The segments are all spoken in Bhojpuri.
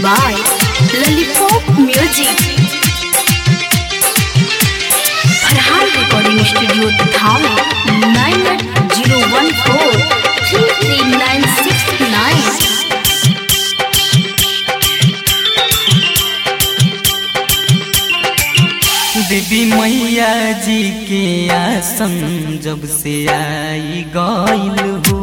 by Lollipop Music. Farhan Recording Studio, Thane, 98014 33969. देवी मैया जी के आसन जब से आई गईल हो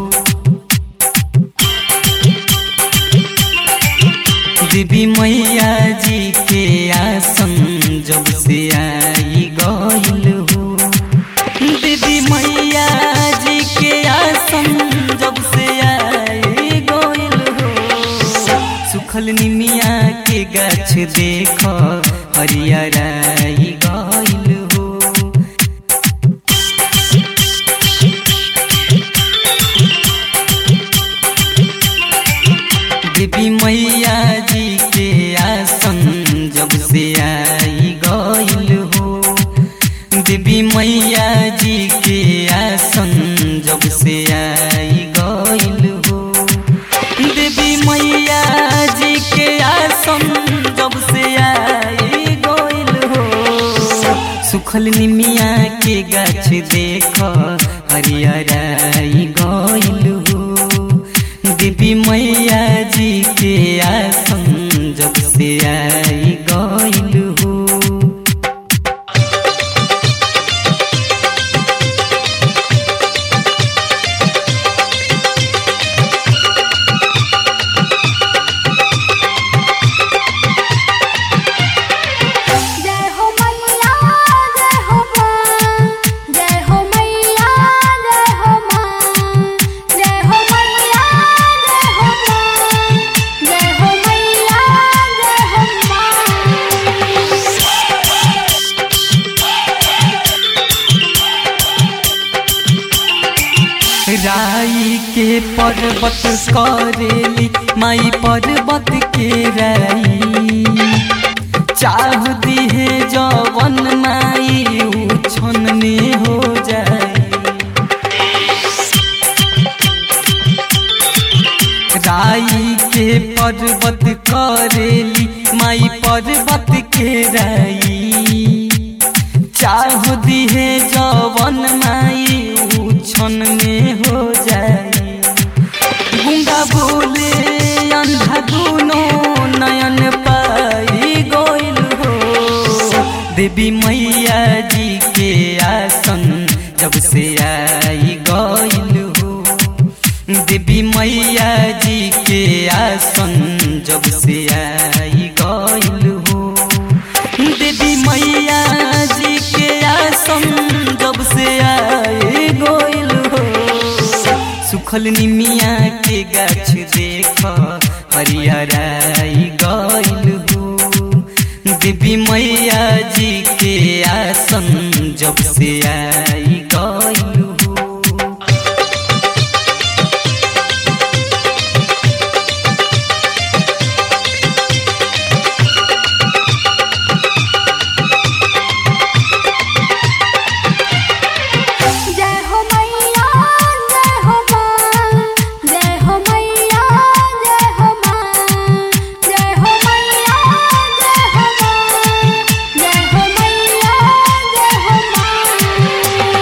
देवी मैया जी के आसन जब से आई गईल हो देवी मैया जी के आसन जब से आई गईल हो सुखल निमिया के गाछ देख हरियराई गईल हो देवी मैया जी के आसन जब से आई गईल हो देवी मैया जी के आसन जब से आई गईल हो देवी मैया जी के आसन जब से आई गईल हो सुखल निमिया के गाछ देख हरियराई गईल हो देवी मैया जी के आसन जब से आई गईल हो जय हो मैया जय हो मां जय हो मैया जय हो मां जय हो मैया जय हो मां जय हो मैया जय हो राई के पर्वत करेली माई पर्वत के राई चाह दिहे जवन माई उछन में हो जाए राई के पर्वत करेली माई पर्वत के राई चाह दिहे जवन माई उछन में हो जाए गुंगा बोले अंधा दुनो नयन पाई गोइल हो देवी मैया जी के आसन जब से आई गईल हो देवी मैया जी के आसन जब से आई गईल हो देवी मैया जी के आसन जब से आए गोइल हो सुखल निमिया के गाछ देख हरियराई गईल हो देवी मैया जी के आसन जब से आई गईल हो जय हो मैया जय हो मां जय हो मैया जय हो मां जय हो मैया जय हो मां जय हो मैया जय हो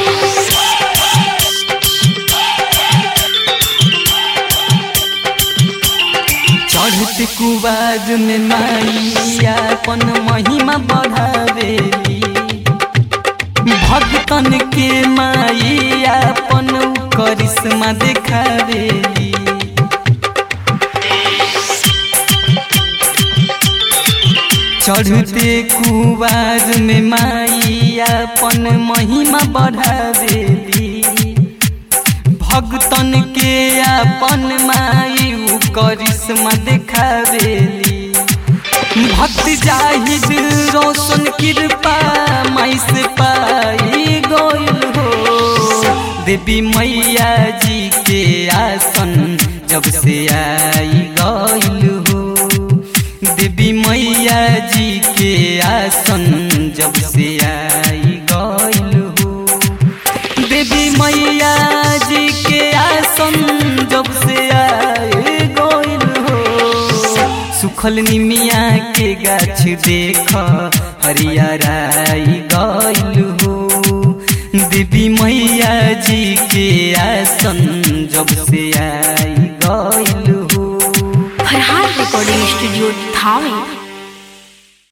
चढ़त कुबाज में माइया अपन महिमा बढ़ावेली भक्तन के माई अपन करिश्मा देखावेली चढ़ते कुबाज में माई अपन महिमा बढ़ावेली भक्तन के अपन माई उ करिश्मा देखावेली भक्त जाहिद रोशन कृपा माई से पाई गोइल हो देवी मैया जी के आसन जब से आई गईल हो देवी मैया जी के आसन जब से आई गईल हो देवी मैया जी के आसन जब से आए गईल हो सुखल निमिया के गाछ देख हरियराई गइल हो देवी मैया जी के आसन जब से आई गइल हो फरहान रिकॉर्डिंग स्टूडियो थावे